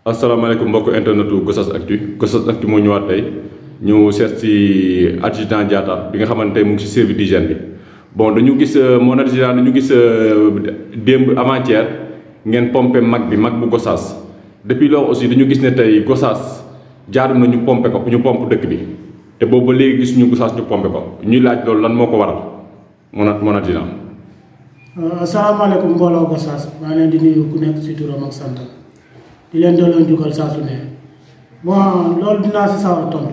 asalaamaaleykum mbokk internetu Gossas Actu Gossas Actu moo ñëwaat tey ñu seet si adjudant Diatta bi nga xamante tey mu ngi si service d'hygiène bi bon dañu gis mon adjudant dañu gis démb avant-hier ngeen pompé mag bi mag bu Gossas depuis loolu aussi dañu gis ne tey Gossas jaadu na ñu pompé ko ñu pompe dëkk bi te boobu ba léegi gisuñu Gossas ñu pompé ko ñuy laaj loolu lan moo ko waral mon mon adjudant. asalaamaaleykum mbooloo Gossas maa leen di nuyu ku nekk si turam ak santam di leen delloo njukkal saa su ne bon loolu dinaa si sawar tontu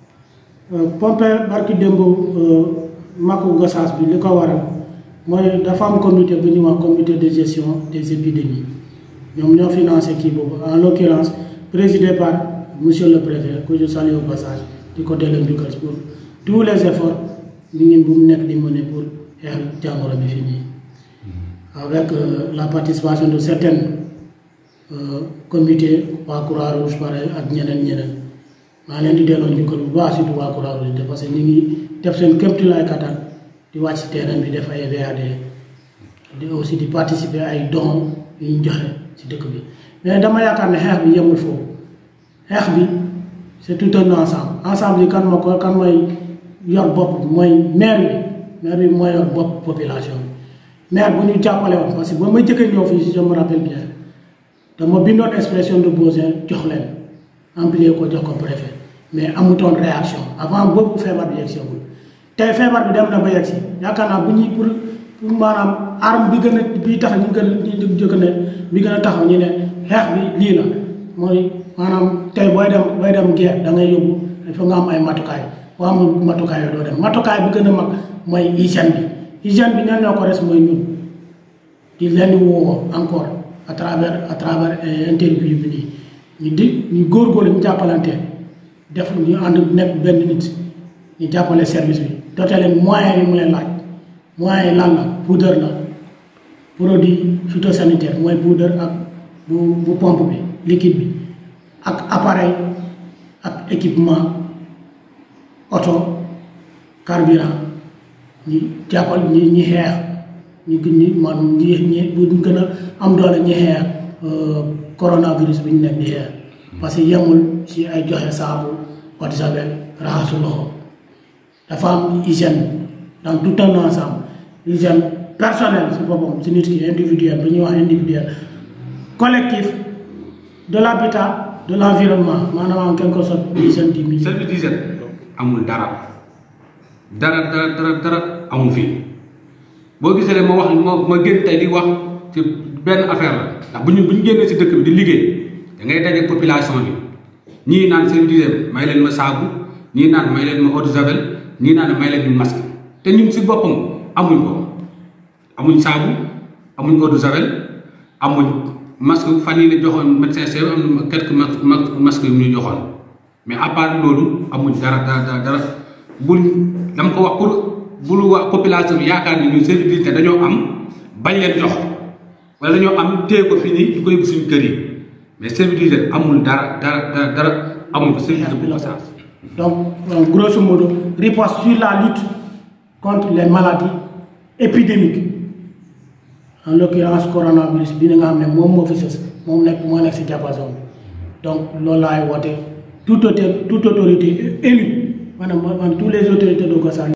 pompe barki démb makku Gossas bi li ko waral mooy dafa am comité bu ñuy wax comité de gestion des épidémies ñoom ñoo financé kii boobu en l'occurrence présidé par monsieur le préfet que je salue au passage di ko delloo njukkal pour tous les efforts ñu ngi bu mu nekk di mener pour xeex jàngoro bi fii nii avec euh, la participation de certains euh, comités waa Croix-Rouge pare ak ñeneen ñeneen maa leen di delloo njukkal bu baax surtout waa Croix-Rouge de parce que ñu ngi def seen kéemtulaay kattan di wàcc ci terrain bi def ay VAD di aussi di participer ay dons yu ñu joxe ci dëkk bi mais dama yaakaar ne xeex bi yemul foofu xeex bi c'est tout un ensemble ensemble yi kan ma ko kan mooy yor bopp mooy maire bi maire bi mooy yor bopp population bi maire bu ñu jàppale woon parce que ba ma jëkkee ñëw fii si je me rappelle bien dama bindoon expression de besoin jox leen amplier ko jox ko préfet mais amutoon réaction avant boobu feebar bi yegg seegul tey feebar bi dem na ba yegg si yaakaar naa bu ñuy pour pour maanaam arme bi gën a bi tax ñu gën ñu jëkk ne bi gën a taxaw ñu ne xeex bi lii la mooy maanaam tey booy dem booy dem guerre da ngay yóbbu il faut nga am ay matukaay boo amul matukaay yoo doo dem matukaay bi gën a mag mooy hygiène bi hygiène bi ñan ñoo ko res mooy ñun di leen di woo encore à travers à travers interview bi nii ñu di ñu góorgóorlu ñu jàppalante def ñu ànd nekk benn nit ñu jàppale service bi dote leen moyens yi mu leen laaj moyens yi lan la poudre la produit phytosanitaire mooy poudre ak bu bu pompe bi liquide bi ak appareil ak équipement oto carburant ñi jàppal ñi ñi xeex ñu gën ñi man ñi ñi bu ñu gën a am doole ñi xeex coronavirus bi ñu nekk di xeex parce que yemul ci ay joxe saabu eau de javel raxasu loxo dafa am hygiène dans tout un ensemble hygiène personnelle si boppam si nit ki individuel bu ñuy wax individuel collectif de l'habitat de l'environnement maanaam en quelque sorte hygiène du milieu service d'hygiène amul dara dara dara dara dara amul fii boo gisee ne ma wax ma ma génn tey di wax ci benn affaire la ndax bu ñu bu ñu génnee si dëkk bi di liggéey da ngay daje population bi ñii naan service d'hygiène may leen ma saabu ñii naan may leen ma eau de javel ñii naan may leen ñu masque te ñun si boppam amuñ ko amuñ saabu amuñ eau de javel amuñ masque fan yii la joxoon médecin chef am na quelques masques yu ñu joxoon mais à part loolu amuñ dara dara dara dara bul dama ko wax pour bul wax population bi yaakaar ni ñun service d'hygiène dañoo am bañ leen jox wala dañoo am téye ko fii nii di ko yóbbu suñu kër yi mais service d'hygiène amul dara dara dara dara amul ko service de Gossas donc grosso modo riposte sur la lutte contre les maladies épidémiques en l'occurrence coronavirus bi nga xam ne moom moo fi sës moom nekk moo nekk si diapason bi donc loolu laay woote toute autorité toute autorité élue maanaam maanaam tous les autorités de Gossas